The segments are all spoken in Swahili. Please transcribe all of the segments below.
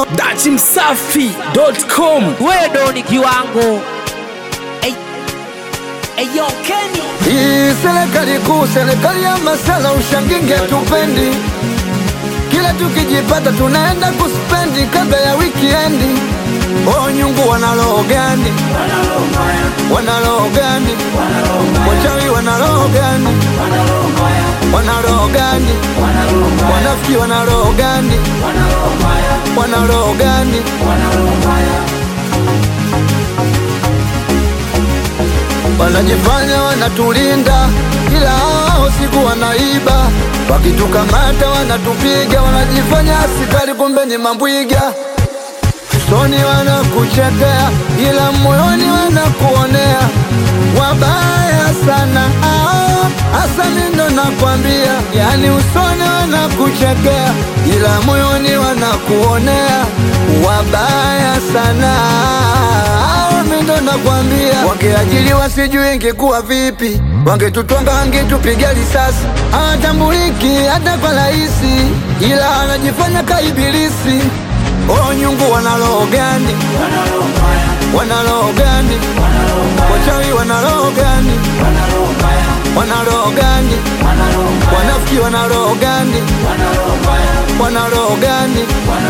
dachimsafi.com wewe ni kiwango Ey- Eyo Kenny Hii serikali kuu, serikali ya masala, ushanginge tupendi. Kila tukijipata tunaenda kuspendi kabla ya wikiendi. Oh, nyungu wana roho gani? Wana roho gani? Wachawi wana roho gani? Wana roho gani? Wanafiki wana roho gani? Wana roho gani? Wanajifanya wanatulinda, ila hao siku wanaiba. Wakitukamata wanatupiga, wanajifanya askari, kumbe ni mambwiga. Usoni wanakuchekea, ila moyoni wanakuonea. Wabaya sana hao, hasa mindo nakwambia, yani usoni wanakuchekea, ila moyoni wanakuonea. Wabaya sana hao, mindo nakwambia, wangeajiliwa sijui ingekuwa vipi, wangetutwanga wangetupiga risasi, hawatambuliki hata kwa rahisi, ila anajifanya kaibilisi. Oh, nyungu wana roho gani? Wana roho gani? Wachawi wana roho gani? Wana roho gani? Wanafiki wana roho gani? Wana roho gani?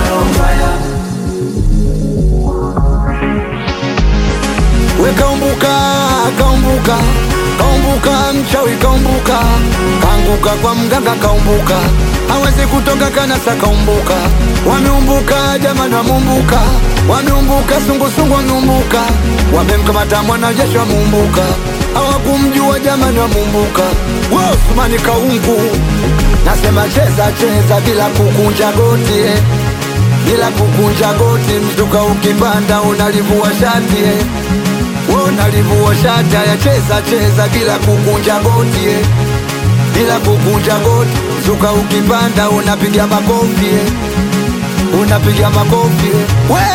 We kaumbuka, kaumbuka, kaumbuka, mchawi kaumbuka, kaanguka kwa mganga kaumbuka, hawezi kutoka kanasa kaumbuka, wameumbuka jamani, wameumbuka, wameumbuka, sungusungu wameumbuka, wamemkamata mwanajeshi wameumbuka, hawakumjua jamani, wameumbuka, Usmani kaungu, nasema cheza cheza bila kukunja goti eh bila kukunja goti, mzuka ukipanda unalivua shati eh. Wewe unalivua shati, haya cheza cheza bila kukunja goti eh. bila kukunja goti, mzuka ukipanda unapiga makofi eh. unapiga makofi eh. we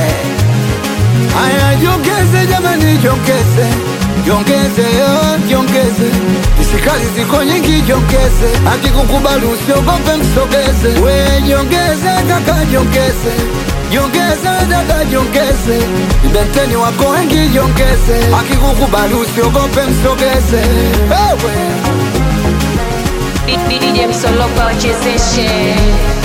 Aya, jongeze jamani, jongeze jongeze yo, jongeze isikali ziko nyingi, jongeze akikukubali usiogope, msogeze we, jongeze kaka, jongeze jongeze dada, jongeze ibenteni wako wengi, jongeze akikukubali usiogope, msogeze ewe DJ Msoloka wachezeshe